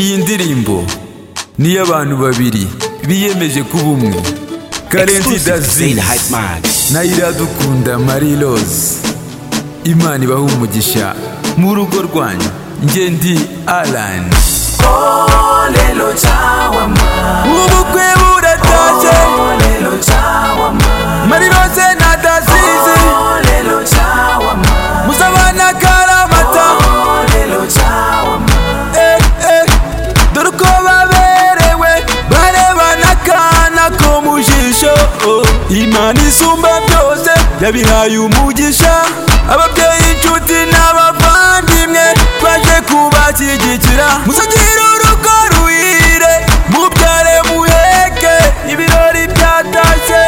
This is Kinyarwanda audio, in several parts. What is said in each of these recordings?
iyi ndirimbo ni iy'abantu babiri biyemeje kuba umwe karenzi dazizi na iradukunda marie rose imana ibaha umugisha mu rugo rwanyu njye ndi alani ubukwe buratashye marie rose na dazizi musabana karamata Eh, eh, dore uko baberewe barebana akana ko mu jisho oh. imana isumba byose yabihaye umugisha ababyeyi inshuti n'abavandimwe twaje kubashyigikira muzagire urugo ruhire mubyare muheke ibirori byatashye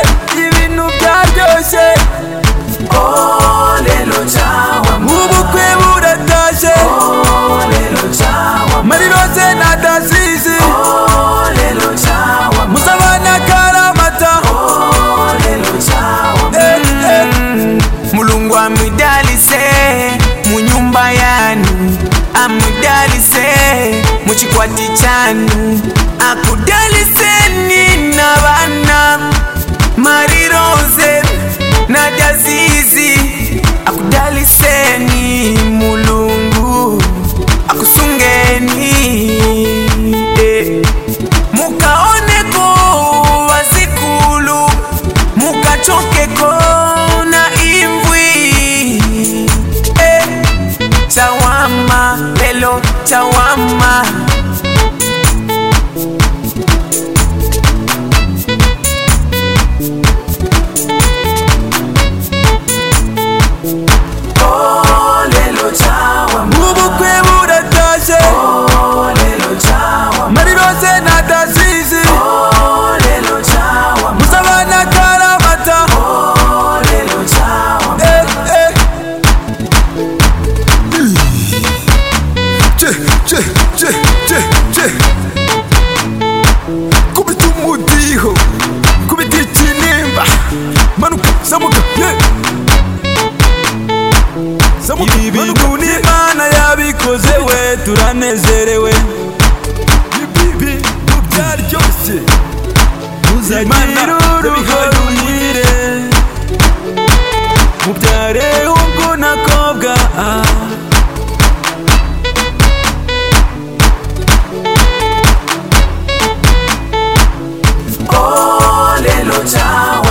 ibintu byaryoshye ubukwe buratashye marirose na dasizi musabana karamata Eh, eh. mulungu amwidalise mu nyumba yanu amwidalise mu chikwati chanu akudaliseni na bana mariroze na dazizi akudaliseni mulungu akusungeni eh. mukaoneko wazikulu mukachokeko na imbwi eh, tawama lelo tawama ubukwe buratashye marirose na dasizi musabana karamata Eh, eh. Che, che, che, che, che. Kubita umudiho kubita ikinimba manuka zamuka yeah. ibi bintu ni imana yabikoze we turanezerewe ibi bintu byaryoshye muzagire urugo ruhire mubyare ubwo nakobwa ah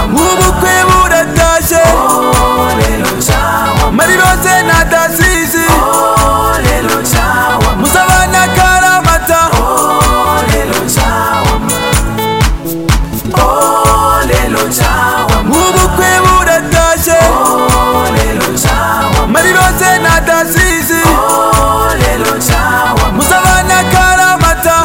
ubukwe buratashye marirose na dasizi musabana karamata ubukwe buratashye marirose na dasizi musabana karamata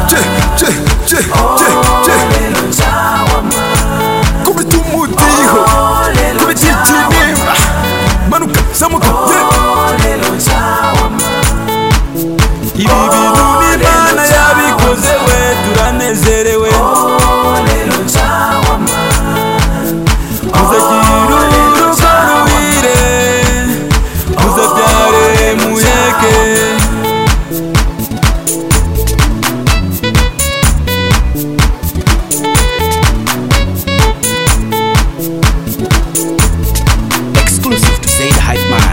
che, che, che, che, che. kubita umudiho kubita ikinimba manuka zamuka yeah. ibi bintu n'imana yabikoze we turanezerewe muzagira urugo ruhire muzabyare muyeke exclusive to Zaid Hype Man.